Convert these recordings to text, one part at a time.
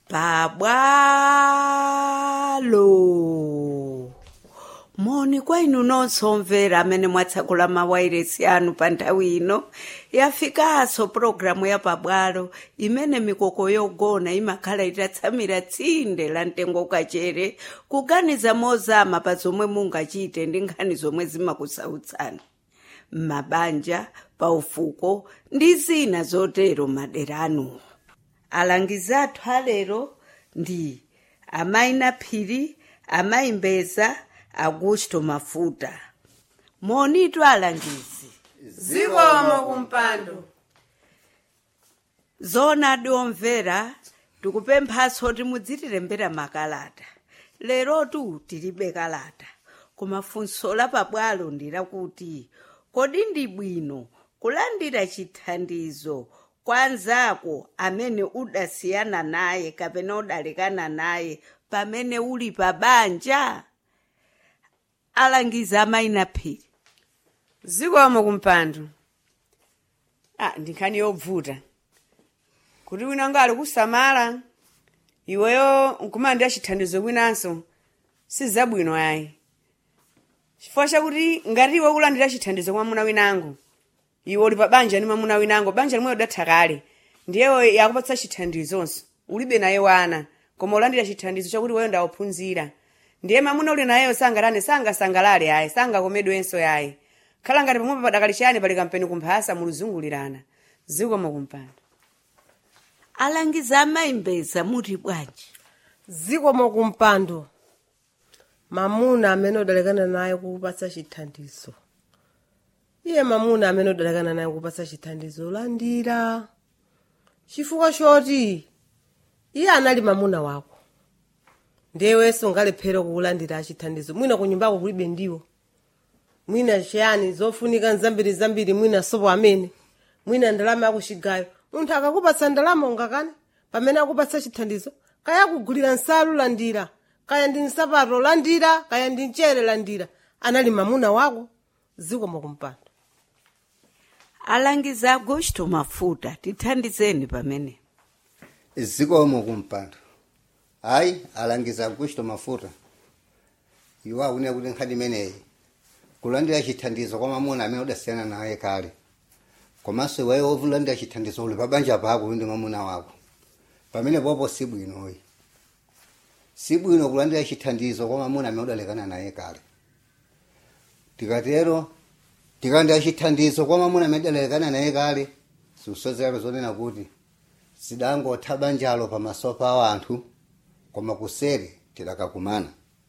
pabwalo moni kwa inu nonse omvera amene mwatsakula mawairesi anu pa nthawi ino yafikanso pulogalamu ya pabwalo imene mikoko yogona imakhala itatsamira tsinde la mtengo kachere kuganiza mozama pa zomwe mungachite ndi nkhani zomwe zimakusautsani m'mabanja paufuko ndi zina zotero madera anuwo alangizi athu alero ndi amayi naphiri amayi mbeza augusto mafuta monitu alangizi zikomo kumpando zoonadi omvera tikupemphanso kuti mudzitilembera makalata lerotu tilibe kalata koma funso la pabwalo ndi lakuti kodi ndi bwino kulandira chithandizo kwa anzako amene udasiyana naye kapena udalekana naye pamene uli pa banja alangiza amayi naphiri zikomo kumpando ah ndi nkhani yobvuta kuti wina ngali kusamala iweyo nkumalandira chithandizo kwinanso sizabwino ayi chifukwa chakuti ngati iwe kulandira chithandizo kwa mwamuna winango iwe uli pa banja ndi mwamuna winango banja limwe udatha kale ndiye yakupatsa chithandizonso ulibe naye wana koma ulandira chithandizo chakuti weyo ndawuphunzira ndiye mwamuna uli nayeyo sangatane sangasangalale ayi sangakomedwenso yayi khala ngati pamwepo padakali chiyani pali kampeni kumphasa muluzungulirana zikomo kumpando alangiza amayi mbeza muti bwanji zikomo kumpando mamuna amene udalekana naye kukupatsa chithandizo iye mamuna amene udalekana naye kukupatsa chithandizo landira chifukwa choti iye anali mamuna wako ndiyewenso ungalephere kukulandira chithandizo mwina ku nyumbako kulibe ndiwo mwina chiyani zofunika zambiri zambiri mwina sopo amene mwina ndalama yakuchigayo munthu akakupatsa ndalama ungakane pamene akupatsa chithandizo kaya kugulira nsalu landira kaya ndi nsapato landira kaya ndi mchere landira anali mamuna wako zikomo kumpando alangiza augusto mafuta tithandizeni pamene zikomo kumpando hayi alangiza augusto mafuta iwo akunena kuti nkhani imeneyi kulandira chithandizo kwa mamuna amene udasiyana naye kale komanso iweyo wolandira chithandizo uli pabanja pako ndi mamuna wako pamene popo sibwinoyi sibwino kulandira chithandizo kwa mamuna amene udalekana naye kale tikatero tikalandira chithandizo kwa mamuna amene udalekana naye kale zikusozerano zonena kuti zidangotha banjalo pamaso pa anthu koma kuseri tidakakumana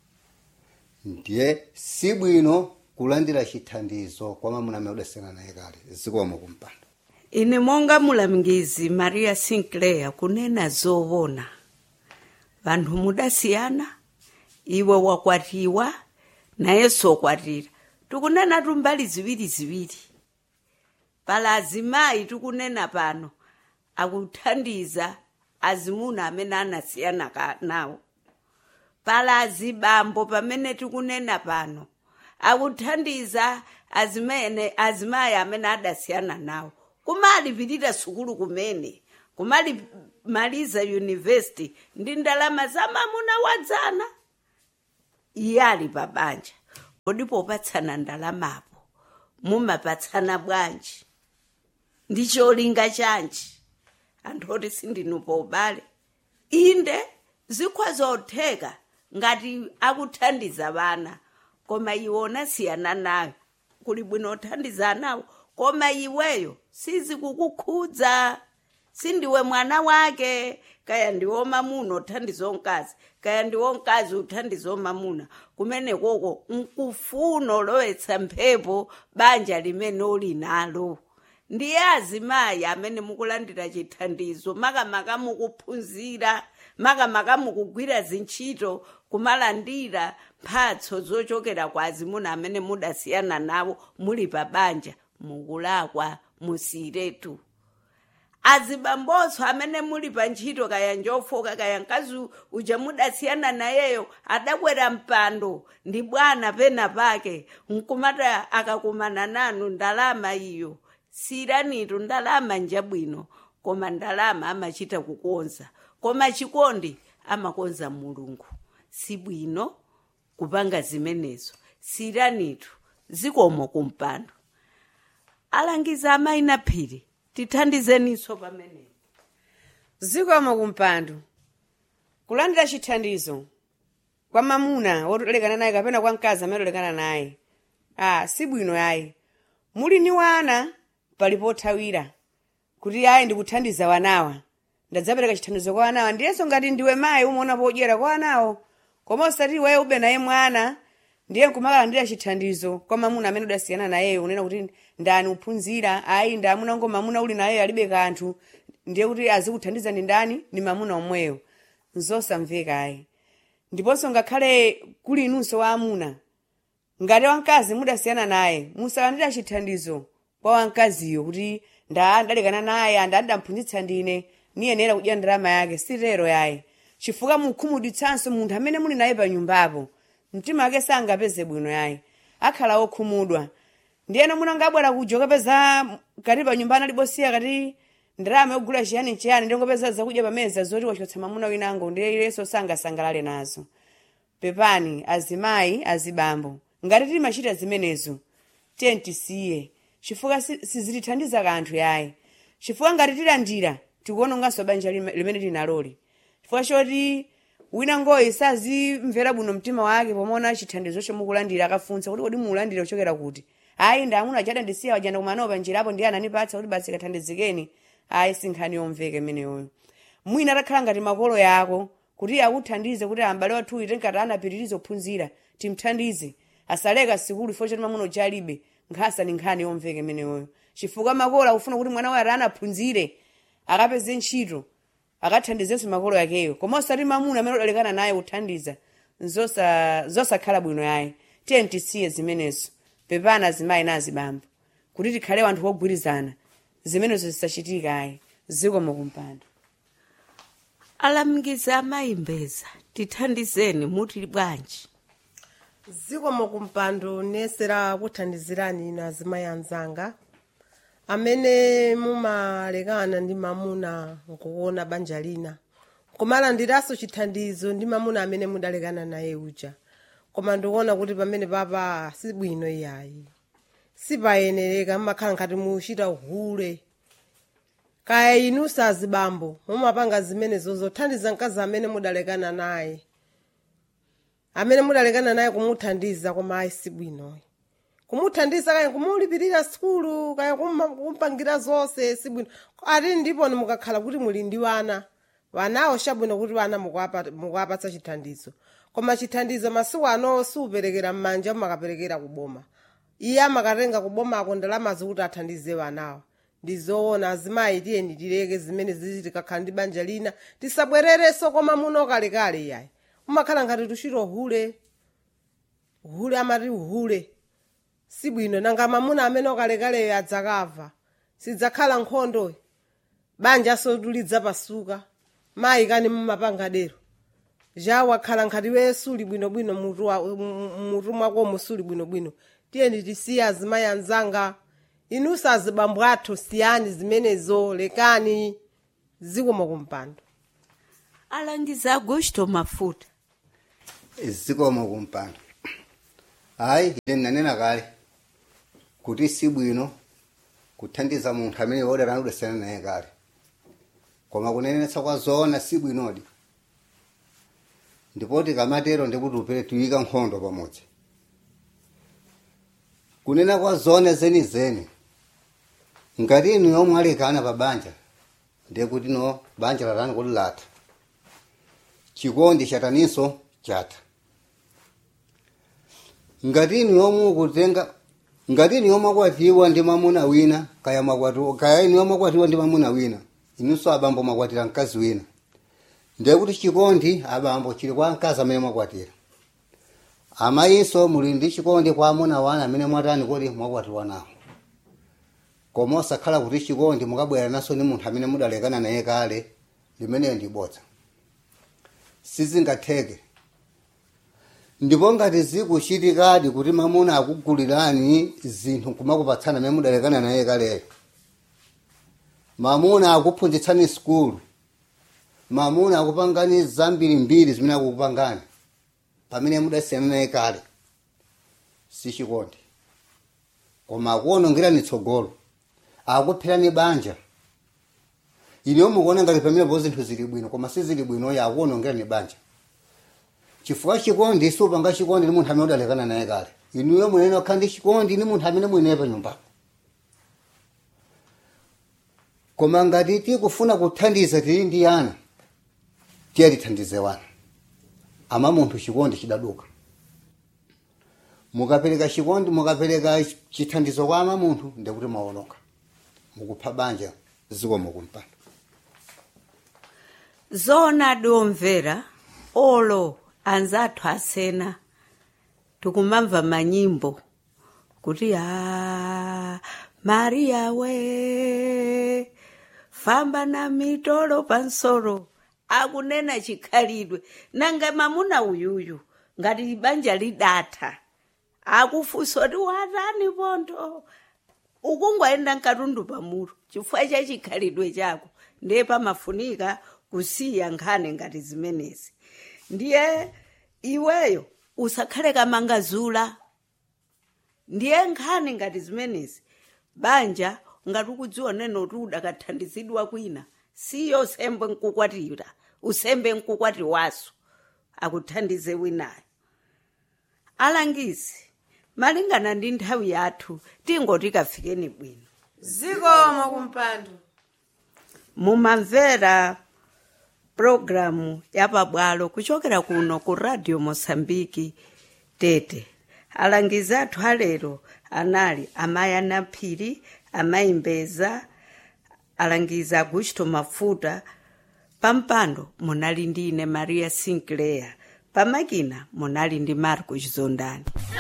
ndiye sibwino kulandira chithandizo kwa mamuna amene udasiyana naye kale zikomo kumpando ine monga mulangizi maria sinclair kunena zoona vanthu mudasiyana iwe wakwatiwa nayenso wakwatira tikunena tumbali ziwiri ziwiri pala azimayi tikunena pano akuthandiza azimuna amene anasiyana ka- nawo pala azibambo pamene tikunena pano akuthandiza azimene azimayi amene adasiyana nawo kumalipirira sukulu kumene kumalimaliza yunivesity ndi ndalama za mamuna wadzana iye ali pabanja kodi popatsana ndalamapo mumapatsana bwanji ndi cholinga chanji anthu oti sindinupo ubale inde zikhoza zotheka ngati akuthandiza vana koma iwe unasiyana nayo kuli bwino uthandiza nawo koma iweyo sizikukukhudza sindiwe mwana wake kaya ndiwo mamuna uthandiza mkazi kaya ndiwo mkazi uthandiza mamuna kumene koko nkufuna ulowetsa mphepo banja limene uli nalo ndiye azimayi amene mukulandira chithandizo makamaka mukuphunzira makamaka mukugwira zintchito kumalandira mphatso zochokera kwa azimuna amene mudasiyana nawo muli pa banja mukulakwa musiretu azibambonso amene muli pa ntchito kaya njofoka kaya mkazi uja mudasiyana nayeyo adakwera mpando ndi bwana pena pake nkumata akakumana nanu ndalama iyo siranitu ndalama njabwino koma ndalama amachita kukonza koma chikondi amakonza mulungu sibwino kupanga zimenezo siranitu zikomo kumpando alangiza amayi na phiri tithandizeniso pamenepo zikomo kumpando kulandira chithandizo kwa mamuna wotolekana naye kapena kwa mkazi amene otolekana naye ah sibwino yayi muli ni wana pali pothawira kuti ayi ndikuthandiza wanawa ndadzapereka chithandizo kwa wanawa ndiyenso ngati ndiwe mayi umaona podyera kwa wanawo koma osati iweyo ube naye mwana ndiye nkumakalandira chithandizo kwa mamuna amene udasiyana nayeyo unena kuti ndani uphunzira ayi ndi amuna ngo mamuna uli nayeyo alibe kanthu ndiye kuti azikuthandiza ndi ndani ndi mamuna omweyo nzosamveka ayi ndiponso ngakhale kuli inunso wa amuna ngati wamkazi mudasiyana naye musalandira chithandizo kwa wamkaziyo kuti nda ndalekana naye anda andamphunzitsa ndine niyenera kudya ndalama yake sitero yayi chifukwa mukhumudwitsanso munthu amene muli naye pa nyumbapo mtima wake sangapeze bwino yayi akhala okhumudwa ndiyena munangabwera kuja ukapeza kati pa nyumba analibosiya kati ndalama yogula chiyani chiyani ndingopeza zakudya pameza zoti wachotsa mamuna winango ndiye iyeso sangasangalale nazo pepani azimayi azibambo ngati timachita zimenezo tiye tisiye chifukwa si- sizitithandiza kanthu yayi chifukwa ngati tilandira tikuononganso banja lime- limene tinaloli chifukwa choti wina ngoyi sazimvera bwino mtima wake pomaona chithandizo chomukulandira akafunsa kuti kodi muulandire kuchokera kuti ayi ndi amuna achada ndisiya wajanda kumanawo panjirapo ndiye anandipatsa kuti basi kathandizikeni ayi si nkhani yomveka imeneyoyo mwina atakhala ngati makolo yako kuti akuthandize kuti ambale wathu ite ngati anapitiriza kuphunzira timthandize asaleka sikulu ifo choti mamuna uchalibe nkhasa ni nkhani yomveka imeneyoyo chifukwa makolo akufuna kuti mwana waye ati anaphunzire akapeze ntchito akathandizenso makolo yakeyo koma osati mamuna amene udalekana naye kuthandiza zosa- zosakhala bwino yayi tiye tisiye zimenezo pepana azimayi na azibambo kuti tikhale wanthu wogwirizana zimenezo zisachitika ayi zikomo kumpando alangiza amayi mbeza tithandizeni muti bwanji zikomo kumpando nesera kuthandizirani ino azimayi anzanga amene mumalekana ndi mamuna nkuona banja lina kumalandiranso chithandizo ndi mamuna amene mudalekana naye uja koma ndikuona kuti pamene papa sibwino iyayi sipayenereka mmakhala ngati muchita uhule kaya inu sazibambo mumapanga zimenezo zothandiza mkazi amene mudalekana naye amene mudalekana naye kumuthandiza koma ayi sibwinoyi kumuthandiza kaya kumulipirira sikulu kaya kumma- kumpangira zonse sibwino ati ndipo mukakhala kuti muli ndi wana wanawo chabwino kuti wana mukuwapa- mukuwapatsa chithandizo koma chithandizo masiku ano siuperekera m'manja mumakaperekera kuboma iye amakatenga kubomako ndalama zikuti athandize wanawo ndizoona azimayi tiyeni tileke zimene zizi tikakhala ndi banja lina tisabwererenso koma muno kalekale yayi umakhala ngati tuchita uhule uhule amati uhule sibwino nanga mamuna amene okalekaleyo adzakava sidzakhala nkhondo banja sotulidza pasuka mayi kani mumapanga dero ja wakhala nkhati we suli bwinobwino mutu wa- mu- mutu mwakomo suli bwinobwino tiyeni tisiye azimayi anzanga inunso azibambo athu siyani zimenezo lekani zikomo kumpando alangiza agusto mafuta zikomo kumpando hayi ine ndinanena kale kuti sibwino kuthandiza munthu amene wodana udasiyana naye kale koma kunenetsa kwa zoona sibwinodi ndipo tikamatero ndikuti upere tuyika nkhondo pamodzi kunena kwa zoona zenizeni ngati inu yomwe alekana pa banja ndiye kuti no banja latani kuti latha chikondi chataninso chatha ngati inu yomwe ukutenga ngati inu yomwe akwatiwa ndi mamuna wina kaya makwatiwa kaya inu yomwe akwatiwa ndi mamuna wina inunso abambo mwakwatira mkazi wina ndiye kuti chikondi abambo chili kwa mkazi amene mwakwatira amayinso muli ndi chikondi kwa amuna wana amene mwatani kuti mwakwatiwa nawo koma osakhala kuti chikondi mukabwera naso ni munthu amene mudalekana naye kale limeneyo ndi bodza sizingatheke ndipo ngati zikuchitikadi kuti mamuna akugulirani zinthu kumakupatsana amene mudalekana naye kaleyo mamuna akuphunzitsani sikulu mamuna akupangani zambiri mbiri zimene akukupangani pamene mudasiyana naye kale sichikondi koma akuonongerani tsogolo akupherani banja ineyo mukuona ngati pamenepo zinthu zili bwino koma sizili bwinoyo akuonongerani banja chifukwa chikondi supanga chikondi ni munthu amene udalekana naye kale inuyo munene wakhala ndi chikondi ni munthu amene muineyo pa nyumbako koma ngati tikufuna kuthandiza tili ndi ana tiye tithandize wana ama munthu chikondi chidaduka mukapereka chikondi mukapereka chithandizo kwa ama munthu ndikuti maonoka mukupha banja ziko mukumpanda zona domvera olo anzathu asena tikumamva manyimbo kuti a mariya we famba na mitolo pansoro akunena chikhalidwe nanga mamuna uyuyu ngati banja lidatha akufunsa kuti watani pontho ukungwayenda mkatundu pamuro chifukwa cha chikhalidwe chako ndiye pamafunika kusiya nkhani ngati zimenezi ndiye iweyo usakhale kamangazula ndiye nkhani ngati zimenezi banja ngati ukudziwa neno kuti udakathandizidwa kwina siyo usembe nkukwatira usembe nkukwati waso akuthandize winayo alangizi malingana ndi nthawi yathu tingoti kafikeni bwino zikomo kumpando mumamvera programu yapabwalo kuchokera kuno ku radio mosambiki tete alangizi athu alero anali amayi anaphiri amayi mbeza alangizi augusto mafuta pampando munali ndi ine maria sinclair pamakina munali ndi marco chizondani